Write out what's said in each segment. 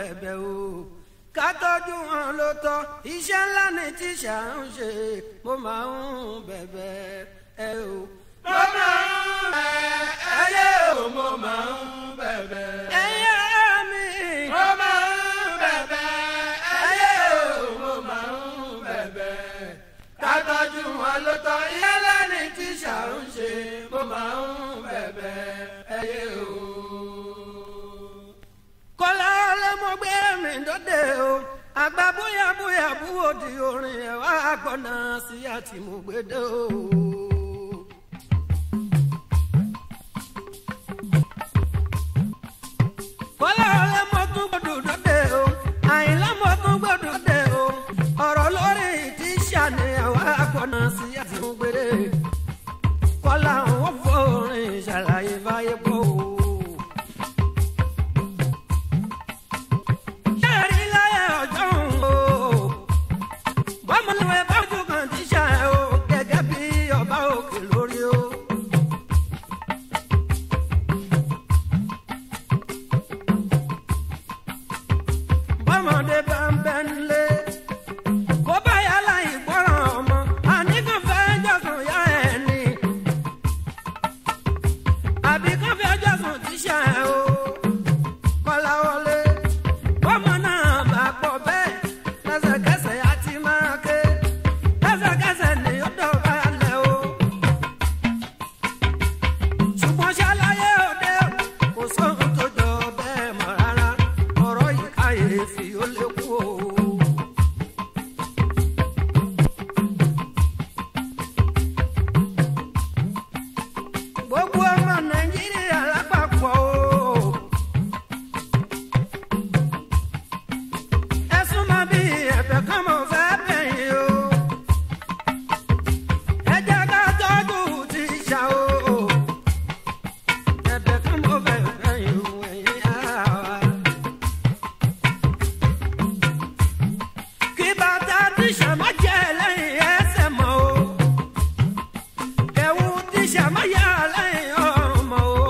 bẹ̀bẹ̀ o ká tọ́jú wọn ló tọ́ iṣẹ́ ńlá ni tíṣà ń ṣe mo máa ń bẹ̀bẹ̀ ẹ o. mo máa ń bẹ̀ ẹyẹ o mo máa ń bẹ̀bẹ̀. ẹyẹ mi. mo máa ń bẹ̀bẹ̀ ẹyẹ o mo máa ń bẹ̀bẹ̀. ká tọ́jú wọn ló tọ́ iṣẹ́ ńlá ni tíṣà ń ṣe mo máa ń bẹ̀bẹ̀ ẹyẹ o. kọ́lá ọlọ́mọ gbé mi dọ́dẹ o àgbà bóyá bóyá búwo di orin ẹ̀ wá gbọ́nà sí àtìmúgbédè o. kọ́lá ọlọ́mọ tún gbọ́dọ̀ dọ́dẹ o àyìnlámọ tún gbọ́dọ̀ dọ́dẹ o ọ̀rọ̀ lórí tíṣà ni ẹ̀ wá gbọ́nà sí àtìmúgbédè kọ́lá òun fòrin ṣàlàyé fáyé pọ̀ o. Ṣẹ́ẹ̀rí láyé ọjọ́ òun o. Bọ́mọlúwẹ̀ bá ojú kan ti ṣá ẹ o, gẹ́gẹ́ bí ọba òkè lórí o. Bọ́mọdé bá ń bẹ nílé, kó bá yálà ìgbọràn ọmọ, àníkàn fẹ́ jọ̀sùn yá ẹ̀ ni. Àbí kàn fẹ́ jọ̀sùn ti ṣá ẹ o. Kọ́lá wọlé bọ́mọ náà bá pọ̀ bẹ́ẹ̀ lẹ́sẹ̀kẹsẹ̀ á ti máa ké lẹ́sẹ̀kẹsẹ̀ ni ó dọ̀bálẹ̀ o. ṣùgbọ́n ṣàlàyé òde kò sóhun tó jọ bẹ́ẹ̀ mọ́ rárá ọ̀rọ̀ yìí káyéfì ó lè kú o. gbogbo ọmọ nàìjíríà lápapọ̀ o. ẹ̀sùn máa bí ẹ̀fẹ̀ kan mọ̀ fẹ́ bẹ̀yìn o. ẹ jẹ́ ká tọ́jú ti ṣá o. ẹ̀fẹ̀ kan mọ̀ fẹ́ bẹ̀yìn o ẹ̀yìn ara wa. kí bàtà tíṣà má jẹ́ lẹ́yìn ẹsẹ̀ mọ́ o. ẹ̀wù tíṣà má yà lẹ́yìn ọmọ o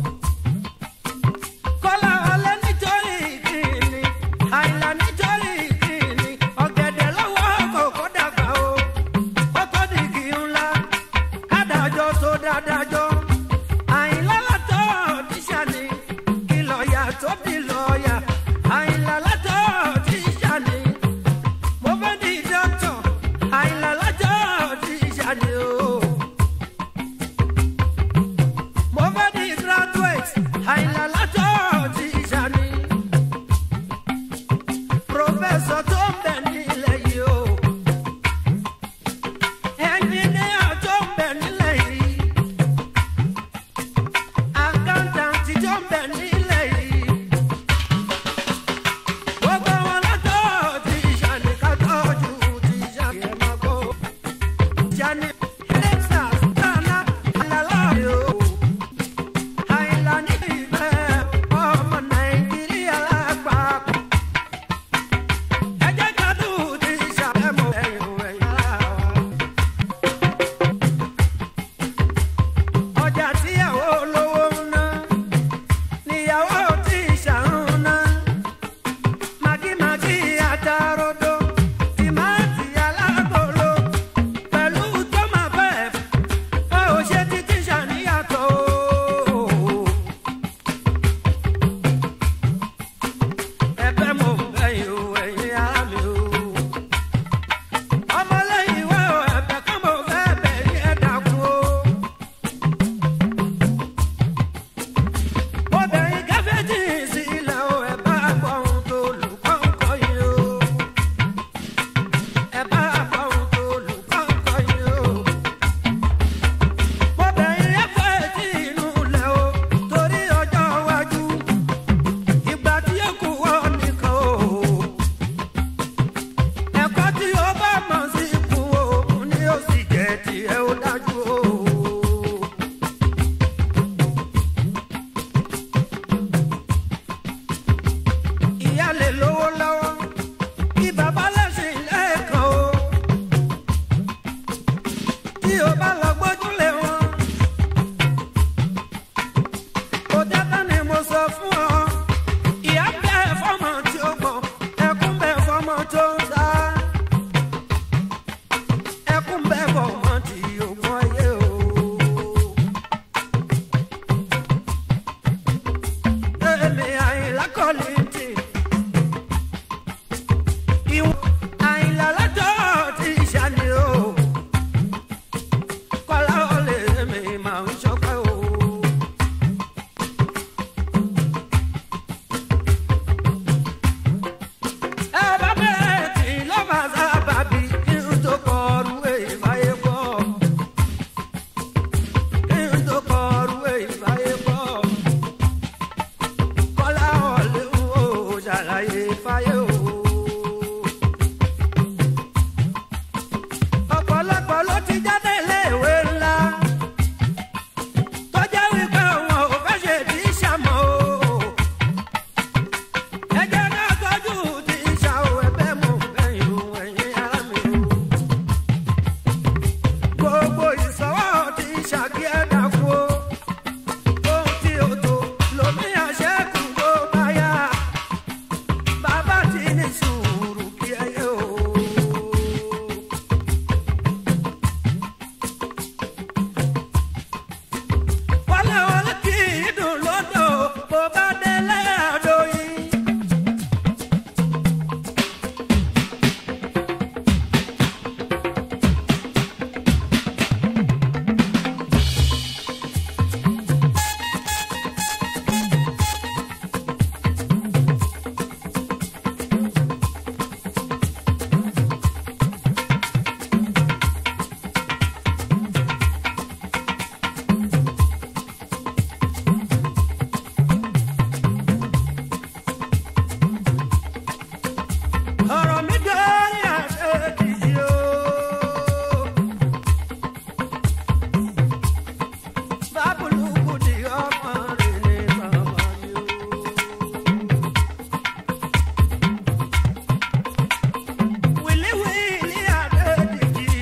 kọ́lá ọlẹ́ nítorí kìíní àìlà nítorí kìíní ọ̀gẹ̀dẹ̀ lọ́wọ́ kòkó dàgbà o kótó di kì í ńlá kádàjọ́ tó dádájọ́ àìlà látọ̀ tíṣà ni kí lọ́ọ̀yà tó di lọ́ọ̀yà àìlà látọ̀ tíṣà ni mo fẹ́ di dọ́kítọ̀ àìlà látọ̀ tíṣà ni o. Mo fẹ́ di graduate, àìlà látọ̀ ti ṣàní. Professor tó ń bẹ̀ nílẹ̀ yìí o. Engineer tó ń bẹ̀ nílẹ̀ yìí. Accountant tó ń bẹ̀ nílẹ̀ yìí. Gbogbo wọn látọ̀ ti ṣàní ká tọ́jú ti ṣàní ẹ̀ máa kó. Ṣàní Texas, Ghana, àlàlá yìí o àìlànà ìfẹ́ ọmọ nàìjíríà lápapọ̀. ẹ fáyé o. ọ̀pọ̀lọpọ̀ ló ti jáde iléèwé ńlá tó jẹ́ wípé wọn ò fẹ́ ṣe tí ṣàmọ́ o. ẹ jẹ́ ká tọ́jú tí ṣàwọ̀ ẹgbẹ́ mú ẹ̀yìn o ẹ̀yìn ara mi o. gbogbo ìsọwọ́ tí ṣàkí ẹ̀dá kú o. ohun tí o tó lomi àṣẹ́kù tó bá yá. bàbá ti ní sùúrù kí ẹ yé o. wọlé wọlé kì í dùn lọ́dọ̀ bó bá délé àdó yìí. ọ̀rọ̀ mi dórí àdéhìí o. bábùlùkù di ọmọ rẹ̀ ní màmá mi o. wìlíwìlí àdéhìí.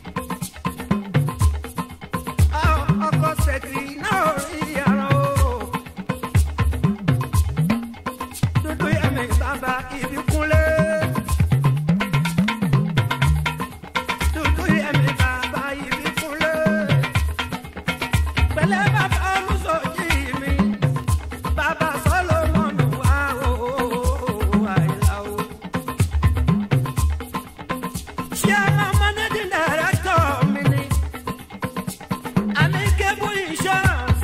ọkọ̀ ṣèkì náà rí ara o. dúdú yẹmi bàbá ibi kúnlé. dúdú yẹmi bàbá ibi kúnlé. pẹ̀lẹ́ bàbá olùsọ̀jì mi. bàbá sọlọ́mọ́nù wá o àìlá o. ṣé àwọn managing director mi ni. àmì kébù insurance.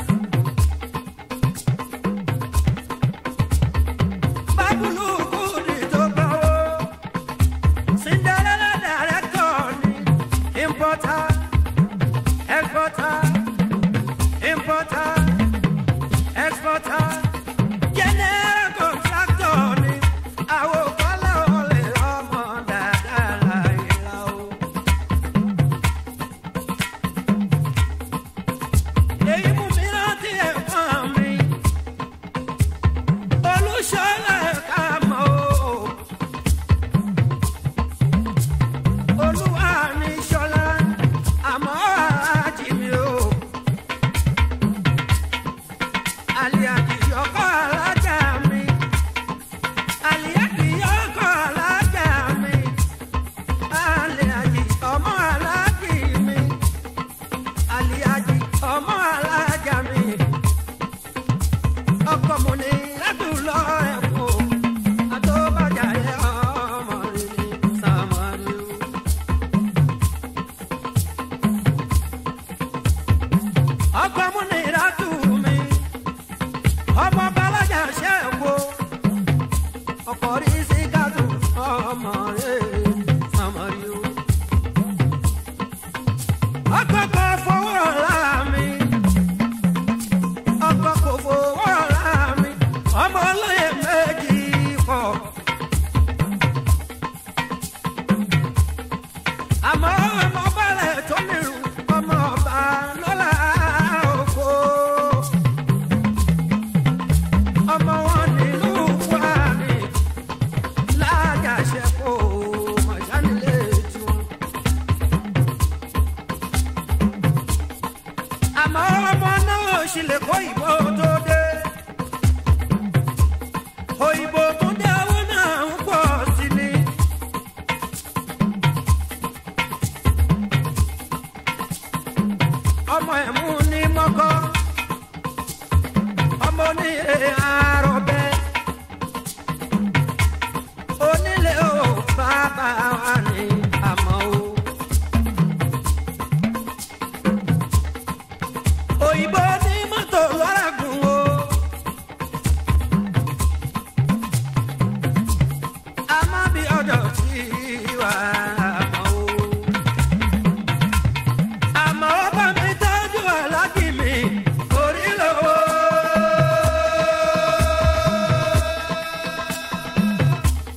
Babuluku ni tó gbọ́wọ́. Cinderella director ni importer, exporter, importer, exporter. General contractor ni àwọn kọ́lá olè ọmọ dáadáa láyé la o. Èyí mú mi rántí ẹ̀fọn mi olùṣọ́lá ẹ̀ka mọ́ o. olúwa ní ṣọlá àmọ́ àjì mi o. àlìyàjì ọkọ̀ alájà mi. àlìyàjì ọkọ̀ alájà mi. àlìyàjì ọmọ alájì mi. àlìyàjì ọmọ alájà mi ọkọ mo ní ládùúlọ ẹ̀kọ́ àtọ́bàjà ẹ̀ ọmọ rẹ̀ ní sàmárì o. ọkọ mo ní ládùú mi ọmọ balajà ṣe é wo ọkọ rí sí gàdù ọmọ rẹ̀ sàmárì o. ọkọ kọ fọwọ́ ra mi ọkọ kò fowó ra mi ọmọ olóyè méjì pọ̀. àmọ́ ọmọ balẹ̀ tó nírú ọmọ ọba lọ́la oko. ọmọ wọn nílùú wa ni lájàṣẹ́kọ̀ mọ̀jánilé tiwọn. àmọ́ ọmọ náà sì lè kó ìbò tó dé. òyìnbó tó dé owó náà ń pọ̀ sí ni. ọmọ ẹ̀mú ní mọ́kọ́ ọmọ onílé àròbẹ́ onílé ò bàbá wa ní àmọ́ o. òyìnbó ní mọ́tò lọ́ra gùn o. a má bí ọjọ́ tí wà á mọ́ o. àmọ́ bá mi tọ́jú aláàjì mi orí lọ́wọ́.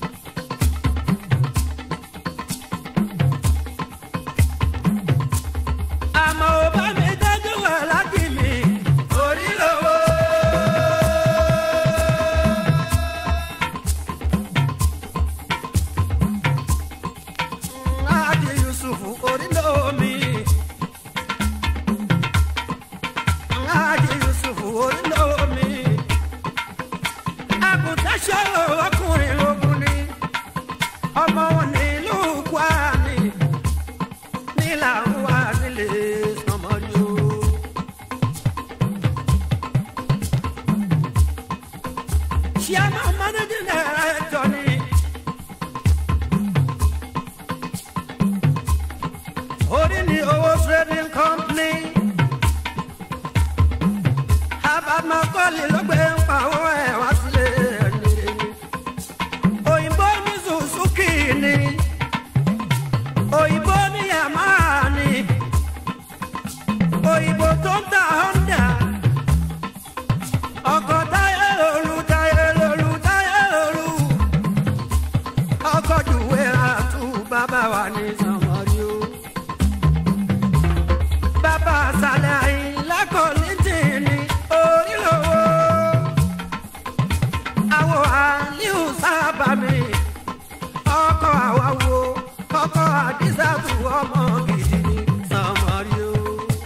láwálé ló gbé ń pawọ́ ẹ̀ wá sílé ẹni. òyìnbó ní Suzuki ni òyìnbó ní Yamaha ni òyìnbó tó ń ta Honda ọkọ̀ táyé lóru táyé lóru táyé lóru ọkọ̀ jùwé àtú bàbá wa ní sàmọ́rí o. bàbá àṣàlẹ̀ àyìnlá kò ní tìǹní orílẹ̀-èdè àwọ̀ àlíù sábà mi ọkọ̀ àwàwò ọkọ̀ àdìsàbù ọmọ gidi ní sàmọ́rí o.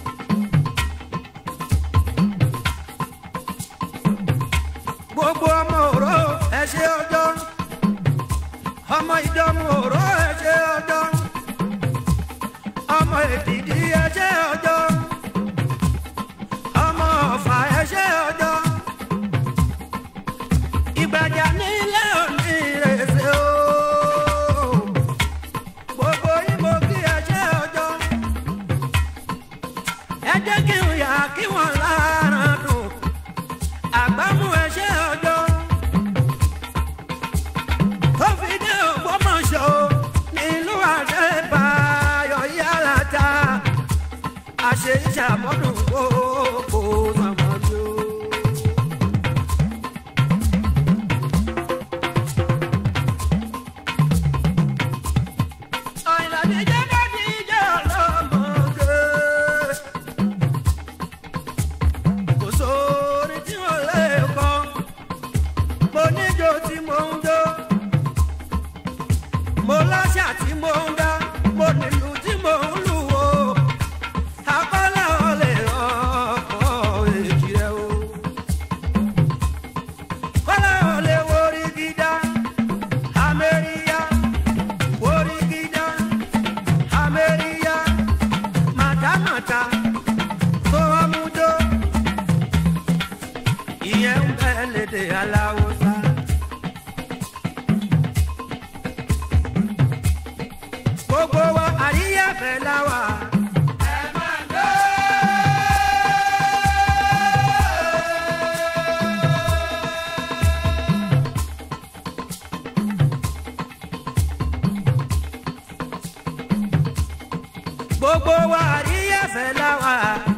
gbogbo ọmọ òró ẹ ṣe ọjọ́ ọmọ ìdánwò òró ẹ ṣe ọjọ́ ọmọ èdìdí ẹ ṣe ọjọ́ ọmọ ọ̀fà ẹ ṣe ọjọ́ ìgbàjà nílé òní ìrèsè o gbogbo ìbò kí ẹ ṣe ọjọ́ ẹ jẹ́ kí n yà kí wọ́n lára dùn àgbámú ẹ ṣe ọjọ́ tó fi dé Ògbómọ̀ṣọ́ nílùú Adébáyọ̀ yàrá ta àṣẹ ìṣàmọ́dún gbogbo sàmọ́jọ́. Àyìnlá jẹ́ bá ti jẹ́ ọlọ́mọge. Kò sóore tí wọ́n lè kọ́, mo níjó tí mo ń jó mo láṣà tí mo ń dá mo nílùú tí mo ń lù o akọ́lá ọ̀lẹ̀ ọkọ̀ èjì rẹ o. kọ́lá ọ̀lẹ̀ worí gíga amẹ́ríyá worí gíga amẹ́ríyá màtámàtá tó wá mú dó ìyẹn ń bẹ́ẹ̀ lédè aláwọ̀ sá. gbogbo wa àríyá fẹ́ la wà. gbogbo wa àríyá fẹ́ la wà.